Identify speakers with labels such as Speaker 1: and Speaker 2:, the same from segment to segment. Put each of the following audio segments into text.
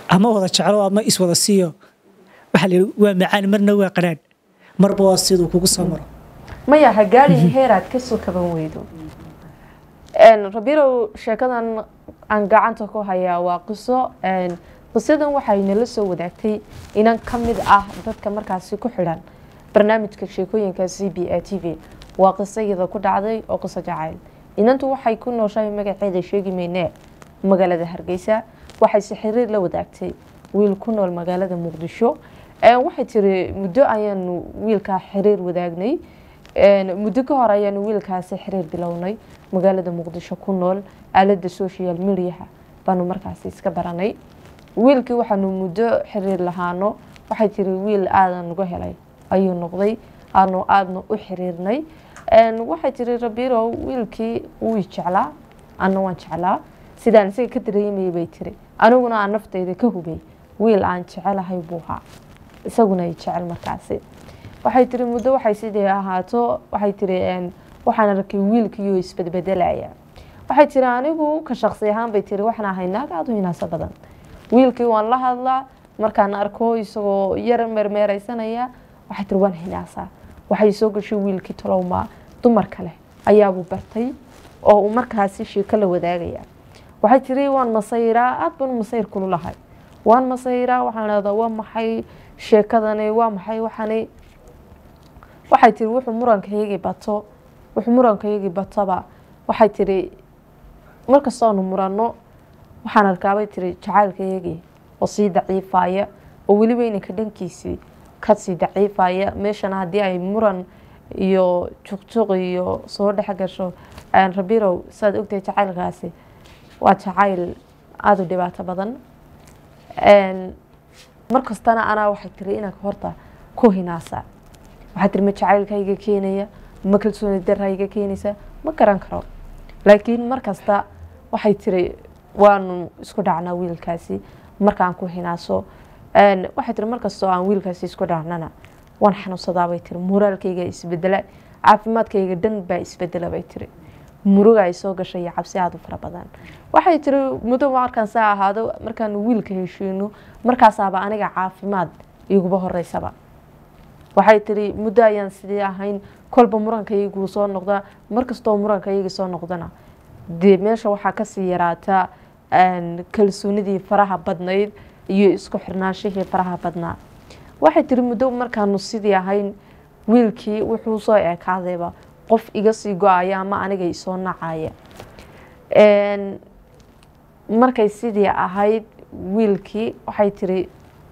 Speaker 1: ama wada jeclo ama iswada siiyo waxaa la yidhi waa macaan marna waa qadhaadh marba waa siduu kugu soo maro
Speaker 2: maya ha gaadhin heeraad kasoo kaban weydo rabirow sheekadan aan gacanta ku hayaa waa qiso qisadan waxay nala soo wadaagtay inan ka mid ah dadka markaasi ku xidhan barnaamijka sheekooyinka c b a t v waa qiso iyada ku dhacday oo qiso jacayl inantu waxay ku nooshahay magaceeda sheegi meynee magaalada hargeysa waxayse xiriir la wadaagtay wiil ku nool magaalada muqdisho waxay tiri muddo ayaanu wiilkaa xiriir wadaagnay muddo ka hor ayaanu wiilkaasi xiriir bilownay magaalada muqdisho ku nool aalada social mediaha baanu markaasi iska baranay wiilkii waxaanu muddo xiriir lahaano waxay tiri wiil aadan nagu helay ayuu noqday aanu aadna u xiriirnay waxay tiri rabirow wiilkii wuu jeclaa ana waan jeclaa sidaan isaga ka dareemayay bay tiri aniguna aan naftayda ka hubay wiil aan jecelahay buu haa isaguna ay jecel markaasi waxay tiri muddo waxay sidii ahaato waxay tiri waxaan arkay wiilkiioo isbedbedelaya waxay tiri anigu ka shaqsi ahaan bay tiri waxaan ahay naag aada u hinaaso badan wiilkii waan la hadlaa markaan arko isagoo yar meermeereysanaya waxay tiri waan hinaasaa waxay soo gashay wiilkii tolowmaa dumar kale ayaabuu bartay oo uu markaasi sheeko la wadaagaya waxay tiri waan masayraa aada baan masayr kulu lahay waan masayraa waxaan leedaa waa maxay sheekadani waa maxay waxani waxay tiri wuxuu murankayagii bato wuxuu murankayagii batoba waxay tiri markastoonu muranno waxaan arkaabay tiri jacaylkayagii oo sii daciifaya oo weliba inanka dhankiisii kasii daciifaya meeshana haddii ay muran iyo juqjuq iyo soo dhex gasho rabirow saad ogtahay jacaylkaasi waa jacayl aada u dhibaato badan markastana anaa waxay tiri inanka horta ku hinaasa waxaa tiri ma jacaylkayga keenaya ma kalsooni darayga keenaysa ma garan karo laakiin markasta waxay tiri waanu isku dhacnaa wiilkaasi markaan ku hinaaso waxay tiri markastoo aan wiilkaasi isku dhacnana waan xanuunsadaabay tiri moraalkayga isbedela caafimaadkayga dhan baa isbedela bay tiri muruga ay soo gashay iyo cabsi aada u fara badan waxay tiri muddo markaan saa ahaado markaanu wiilka heshiino markaasaaba aniga caafimaad iguba horeysaba waxay tiri muddo ayaan sidii ahayn kolba murankayguu soo noqdaa markastoo murankaygii soo noqdana dee meesha waxaa kasii yaraataa kalsoonidii faraha badnayd iyo isku xirnaanshihii faraha badnaa waxay tiri muddo markaanu sidii ahayn wiilkii wuxuu soo ekaadayba qof iga sii go-aya ama aniga isoo nacaya markay sidii ahayd wiilkii waxay tiri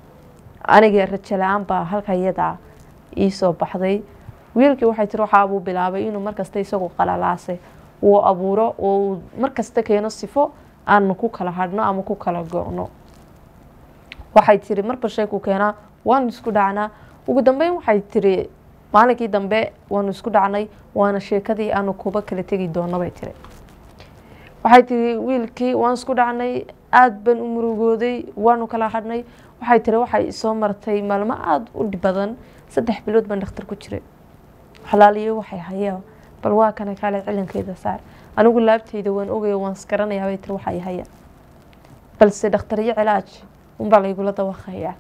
Speaker 2: aniga rajo la-aan baa halka iyadaa iisoo baxday wiilkii waxay tiri waxaabuu bilaabay inuu markasta isagu qalalaasay uu abuuro oo uu markasta keeno sifo aanu ku kala hadhno ama ku kala go-no waxay tiri marba sheekuu keenaa waanu isku dhacnaa ugu dambeyn waxay tiri maalinkii dambe waanu isku dhacnay waana sheekadii aanu kuba kala tegi doono bay tiri waxay tiri wiilkii waan isku dhacnay aada baan u murugooday waanu kala hadhnay waxay tiri waxay isoo martay maalmo aada u dhib badan saddex bilood baan dhakhtar ku jiray xalaaliyo waxay hayeen bal waa kana kaale cilankeeda saar anigu laabteyda waan ogaya waan isgaranayaa bay tiri waxay haya balse dhakhtaryo cilaaj unbaa laygula dawaqayaa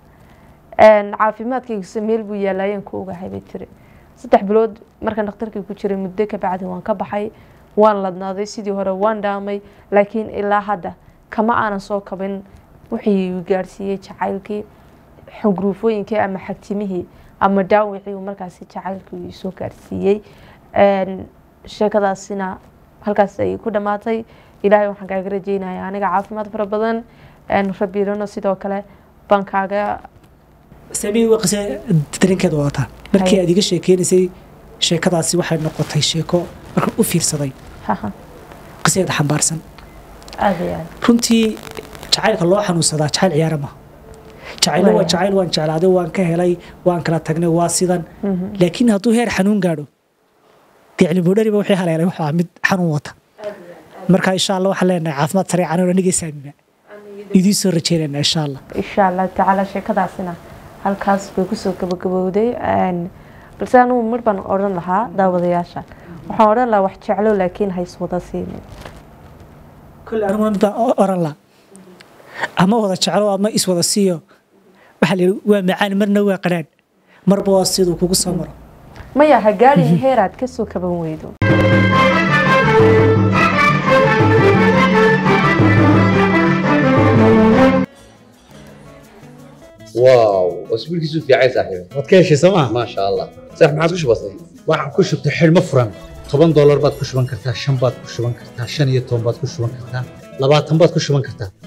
Speaker 2: caafimaadkayga meel buu yaalaayeen ku ogahay bay tiri saddex bilood markaan dhakhtarkii ku jiray muddo ka bacdi waan ka baxay waan ladnaaday sidii hore waan dhaamay laakiin ilaa hadda kama aanan soo kabin wixii gaarsiiyey jacaylkii xugruufooyinkii ama xagtimihii ama dhaawicii uu markaasi jacaylkii soo gaarsiiyey sheekadaasina halkaas ay ku dhammaatay ilaahay waxaan kaaga rajeynaya aniga caafimaad fara badan rabiirano sidoo kale baan kaaga
Speaker 1: sami waa qise dareenkeeda wadataa markii aad iga sheekeynaysay sheekadaasi waxay noqotay sheeko markaan u fiirsaday qiseeda xambaarsan
Speaker 2: aada iyo aada
Speaker 1: runtii jacaylka loo xanuunsadaa jacayl ciyaara maha jacaylo waa jacayl waan jeclaaday waan ka helay waan kala tagnay waa sidan laakiin hadduu heer xanuun gaadho dee cilmibodhariba wixii haleelay waxaa mid xanuun wata marka insha allah waxaan leenahay caafimaad sareecan oo anigay saamina idiin soo rajeynayna insha allah
Speaker 2: insha allah tacaala sheekadaasina halkaas bay kusoo gabagabowday balse anugu mar baan odhan lahaa daawadayaasha waxaan odhan lahaa wax jeclo laakiin hays wada siinin
Speaker 1: kole aniguna mid baan oran laha ama wada jeclo ama iswada siiyo waxaa la yidhi waa macaan marna waa qadhaadh marba waa siduu kugu soo maro
Speaker 2: maya ha gaadhin heer aad kasoo kaban weydo
Speaker 3: واو اسبوع كيسو في عايز صاحبي
Speaker 4: waad ka heshay sooma
Speaker 3: ما شاء الله صح ما عادش بسيط
Speaker 4: waxaan ku shubtay xidhmo furan toban doolar baad ku shuban kartaa shan baad ku shuban kartaa shan iyo toban baad ku shuban kartaa labaatan baad ku shuban kartaa